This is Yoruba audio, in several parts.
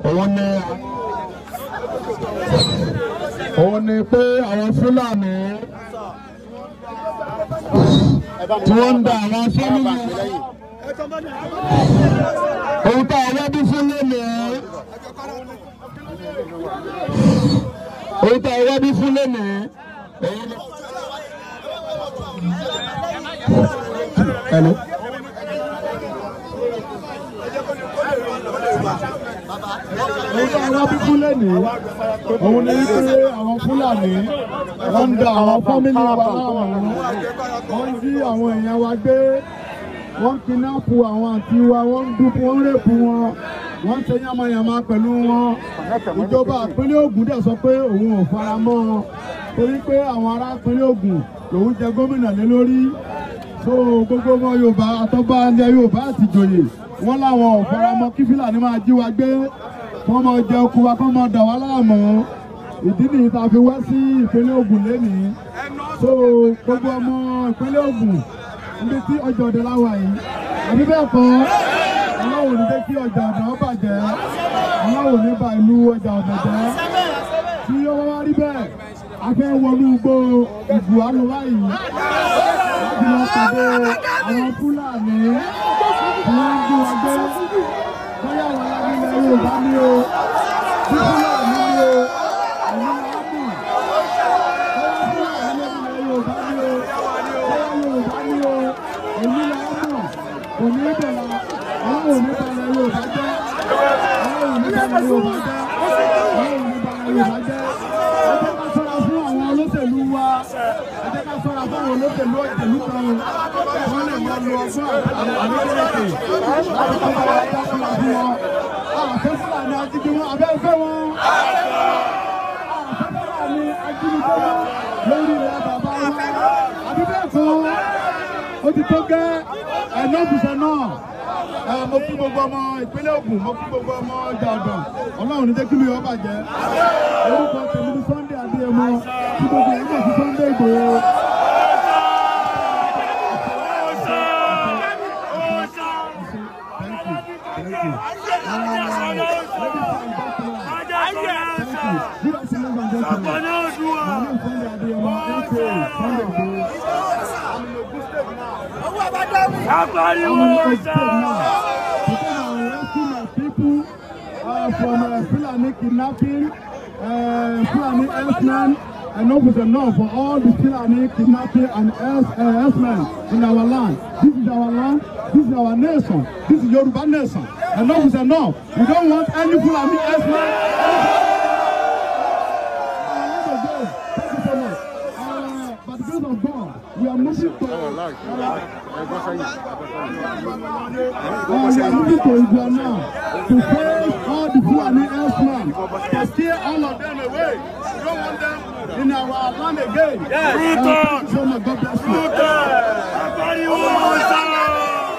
òun ni òun ni pé àwọn Fúlàní tí wọ́n ń da àwọn fámìlì ohun tá a wá bí fún lónìí ohun tá a wá bí fún lónìí òun ni. Hello. Ohun tá a wá bí fún lónìí òun ni pé àwọn Fúlàní wọ́n ń da àwọn fámìlì wa láwọn wọ́n ń jí àwọn èèyàn wa gbé wọ́n ń kidnapu àwọn àti wa wọ́n ń dúpọ̀ wọ́n ń rèpù wọn wọ́n ń ṣe yánmayànmá pẹ̀lú wọn ìjọba ìpínlẹ̀ Ògùn dẹ̀ sọ pé òun ò fara mọ́ wọn torí pé àwọn ará ìpínlẹ̀ Ògùn lòun jẹ gómìnà lé lórí so gbogbo ọmọ Yorùbá àtọ́gbà ilẹ̀ Yorùbá àti ìjòyè wọ́n láwọn ò fara mọ́ kí Fúlàní máa jí wa gbé kọ́ mọ jẹ oko wa kọ́ mọ dà wá láàmú ìdí nìyí tá a fi wá sí ìpínlẹ̀ Ògùn lénìí so gbogbo ọmọ ìpínlẹ̀ Ògùn níbi tí ọjà ọ̀dẹ láwà yìí àbí bẹ́ẹ̀ kọ́ aláwọ̀ ní jẹ́ kí ọjà ọ̀dẹ ó bàjẹ́ aláwọ̀ ní ba ìlú ọjà ọ̀dẹ jẹ́ tí ó wá rí bẹ́ẹ̀ a fẹ́ wọnú igbó ìbù àlùwá yìí láti lọ pàdé àwọn Fúlàní tí wọ́n ń gbé wọn gbé bóyá àwọn alágbèlè Yorùbá ní o tí Fúlàní ní o àwọn aláàbò bóyá Fúlàní lórílẹ̀ Yorùbá ní o bóyá Yorùbá ní o èmi là á mọ̀ kò ní í bẹ̀rẹ̀ àwọn òní balẹ̀ Yorùbá jẹ́ àwọn òní balẹ̀ Yorùbá jẹ́ àwọn òní balẹ̀ Yorùbá jẹ́ ẹ jẹ́ ká ṣọ́ra fún àwọn olóṣèlú wa ẹ jẹ́ ká ṣọ́ra fún àwọn olóṣèlú òṣèlú kan wọ́n lè máa lo ọgbọ́n àwọn àlejò láti kọ́ bá wa dá ṣọ́ra fún wọn. àfẹ́ Fúlàní ajínigbé wọn abẹ́ fẹ́ wọn. àfẹ́ Fúlàní ajínigbé wọn lórí ilẹ̀ bàbá wọn. àbí bẹ́ẹ̀ kọ́ ó ti tó gẹ́ ẹ̀nọ́fùsẹ̀ náà ẹ mo kí gbogbo ọmọ ìpínlẹ̀ Ògùn mo kí gbogbo ọmọ ọjà ọ̀dàn Ọlọ́run ní jẹ́ kí mi yọ bàjẹ́ orúkọ tèmi ní Sunday Adéyẹmọ tí gbogbo ẹ̀ ń bọ̀ sí Sunday Ìgbòho. Thank you. Thank you. Uh, ladies and gentlemen, thank you. Good afternoon, and gentlemen. My name is Sunday Adéyẹmọ, aka Sunday Ìgbòho. I'm in Ogun State now. Apariwo Today I'm arresting my people uh, from uh, Fulani kidnapping, uh, Fulani herdsmen, enough is enough for all the Fulani kidnapping and herds, uh, herdsmen in our land. This is our land, this is our nation, this is Yoruba nation. Enough is enough. We don't want any Fulani herdsmen. Thank you so much. Uh, by the grace of God, we are moving to. Uh, Oh, we are moving to Igbo now to face all the Fulani herdsmen to steer all of them away. We don't want them in our land again. Yes. Uh, thank you so much. God bless you. Apariwo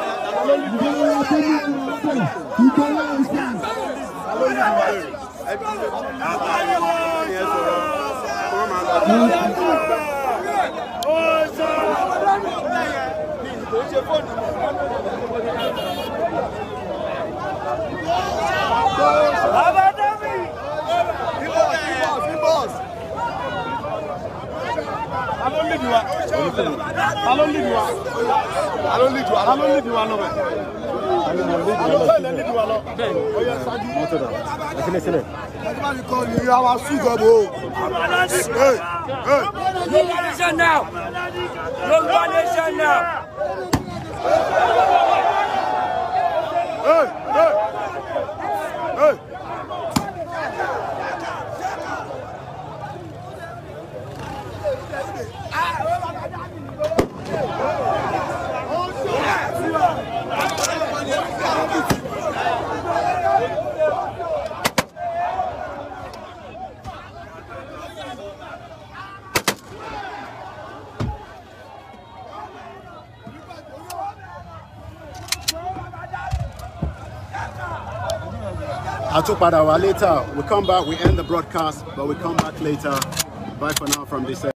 Baba David. Ta ló lead wa? Ta ló lead wa? Ta ló lead wa? Ta ló lead wa lọ bẹ̀? Ta ló bẹ́ẹ̀ lẹ́ lead wa lọ? Ó yẹ ṣáájú. Ẹgbẹ́ mi kọ́ ni àwa sùn gọ́bọ̀ o. Hey, hey. Yoruba nation now. Yoruba nation now. Hey, hey. Hey. I'll talk about our later. We come back, we end the broadcast, but we come back later. Bye for now from this.